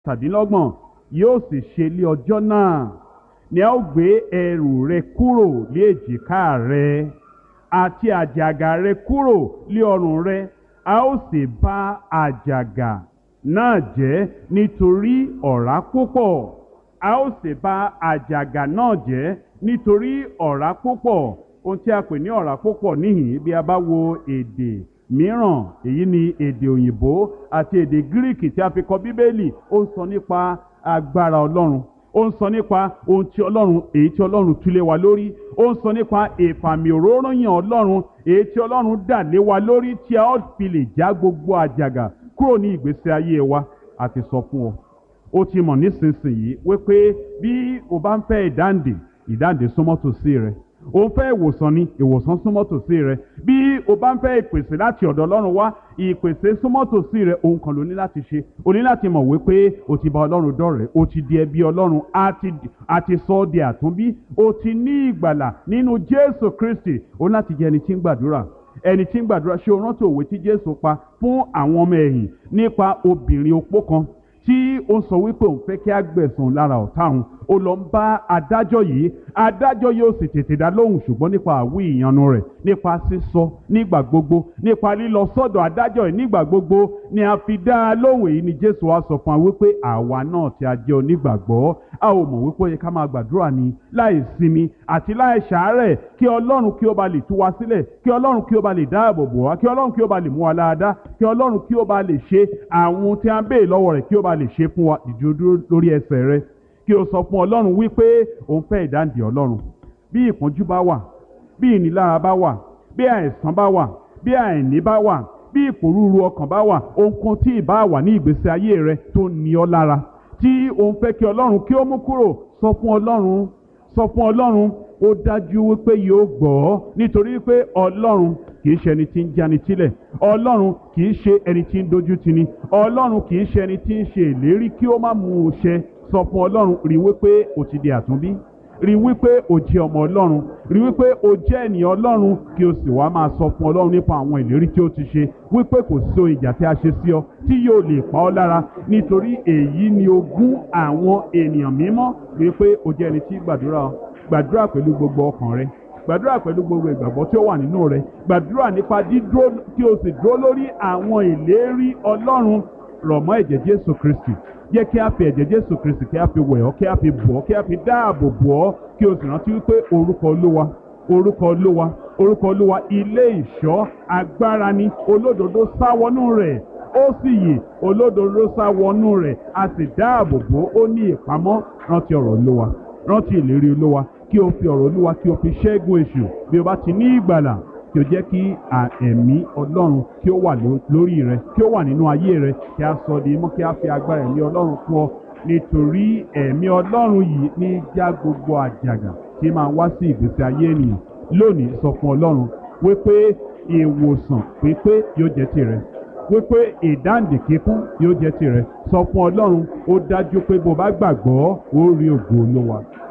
tàdínlọ́gbọ̀n yóò sì ṣe lé ọjọ́ náà ni a ó gbé ẹrù rẹ kúrò lé èjìká rẹ àti àjàgà rẹ kúrò lé ọrùn rẹ a ó sì bá àjàgà náà jẹ́ nítorí ọ̀rá púpọ̀ a ó sì bá àjàgà náà jẹ́ nítorí ọ̀rá púpọ̀ ohun tí a pè ní ọ̀rá púpọ̀ níhìn bí a bá wo èdè mìíràn èyí ni èdè òyìnbó àti èdè gíríkì tí a fi kọ bíbélì ó ń sọ nípa agbára ọlọ́run ó ń sọ nípa ohun tí ọlọ́run èyí tí ọlọ́run túlé wa lórí ó ń sọ nípa ìfàmì òróróyàn ọlọ́run èyí tí ọlọ́run dà lé wa lórí tí a ó fi lè já gbogbo àjàgà kúrò ní ìgbésí ayé wa àti sọ fún ọ ó ti mọ̀ nísinsìnyí wípé bí o bá ń fẹ́ ìdáǹdè ìdáǹdè súnmọ́ tòsí rẹ o ń fẹ́ ìwòsàn ni ìwòsàn súnmọ́ tòsí rẹ bí o bá ń fẹ́ ìpèsè láti ọ̀dọ̀ ọlọ́run wá ìpèsè súnmọ́ tòsí rẹ ohun kan ló ní láti ṣe o ní láti mọ̀ wípé o ti bá ọlọ́run dọ̀rẹ́ o ti di ẹbí ọlọ́run a ti sọ ọ́ di àtúnbí o ti ní ìgbàlà nínú jésù kristi o ní láti jẹ́ ẹni tí ń gbàdúrà ẹni tí ń gbàdúrà ṣé o rántí òwe tí jésù pa fún àwọn ọmọ ẹ̀yìn nípa obìnrin opó kan tí ó sọ wípé òun fẹ́ kí á gbẹ̀sùn lára ọ̀tá òun ó lọ ń bá adájọ́ yìí adájọ́ yóò sì tètè dá lóhùn ṣùgbọ́n nípa àwí ìyanu rẹ̀ nípa sísọ nígbà gbogbo nípa lílọ sọ́dọ̀ adájọ́ yìí nígbà gbogbo ni a fi dá a lóhùn èyí ni jésù wá sọ fún wa wípé àwa náà tí a jẹ́ onígbàgbọ́ a ò mọ̀ wípé ó yẹ ká máa gbàdúrà ní láì sinmi àti láì ṣàárẹ̀ kí ọlọ́run kí ó ba lè tú wa sílẹ̀ kí ọlọ́run kí ó ba lè dáàbò bò wá kí ọlọ́run kí ó ba lè mú wa láadáa kí ọlọ́run kí ó ba lè ṣe àwọn tí a ń béè lọ́wọ́ rẹ̀ kí ó ba lè ṣe fún wa ìdúró lórí ẹsẹ̀ rẹ̀ kí o sọ fún ọlọ́run wípé òun fẹ́ ìdáǹdè ọlọ́run bí ìpọ́njú bá wà bí ìnilára bá wà bí àìsàn bá wà bí àìní bá wà bí ìpòrúurú ọkàn bá wà ohunkóhun tí ì bá wà ní ìgbésí ayé rẹ tó ní ọ lára tí òun fẹ́ kí ọlọ́run kí ó mú kúrò sọ fún ọlọ́run sọ fún ọlọ́run ó dájú wípé yóò gbọ́ ọ́ nítorí pé ọlọ́run kì í ṣe ẹni tí ń jáni sílẹ̀ ọlọ́run kì í ṣe ẹni tí ń dojú tini ọlọ́run kì í ṣe ẹni tí ń ṣe ìlérí kí ó má mú un ṣẹ sọ fún ọlọ́run rí wípé o ti di àtúnbí rí wípé o jẹ́ ọmọ ọlọ́run rí wípé o jẹ́ ènìyàn ọlọ́run kí o sì wá máa sọ fún ọlọ́run nípa àwọn ìlérí tí ó ti ṣe wípé kò sí ohun ìjà tí a ṣe sí ọ tí yóò lè pa ọ́ lára nítorí èyí ni ogún àwọn ènìyàn mímọ́ wípé o jẹ́ ẹni tí gbàdúrà gbàdúrà pẹ̀lú gbogbo ọkàn rẹ gbàdúrà pẹ̀lú gbogbo ìgbàgbọ́ tí ó wà nínú rẹ gbàdúrà nípa dídúró kí o sì dúró lórí àwọn ìlérí ọlọ́run rọ̀ mọ́ ẹ̀jẹ̀ jésù kristi jẹ́ kí a fi ẹ̀jẹ̀ jésù kristi kí a fi wẹ̀ ọ́ kí a fi bọ̀ ọ́ kí a fi dáàbò bò ọ́ kí o sì rántí wípé orúkọ olúwa orúkọ olúwa orúkọ olúwa ilé ìṣọ́ agbára ni olódodo sá wọnú rẹ̀ ó sì yè olódodo sá wọnú rẹ̀ a sì dáàbò bò ó ní ìpamọ́ rántí ọ̀rọ̀ olúwa rántí ìlérí olúwa kí o fi ọ̀rọ̀ olúwa kí o fi ṣẹ́gun èṣù bí o bá ti ní ìgbàlà kí o jẹ́ kí ẹ̀mí ọlọ́run kí ó wà lórí rẹ kí ó wà nínú ayé rẹ kí a sọ di mọ́ kí a fi agbára ẹ̀mí ọlọ́run fún ọ nítorí ẹ̀mí ọlọ́run yìí ní já gbogbo àjàgà tí máa wá sí ìgbésí ayé ènìyàn lónìí sọ fún ọlọ́run wípé ìwòsàn pípé yóò jẹ́ tirẹ̀ wípé ìdáǹdè kíkún yóò jẹ́ tirẹ̀ sọ fún ọlọ́run ó dájú pé bó bá gbàgbọ́ ó rí ògo olúwa.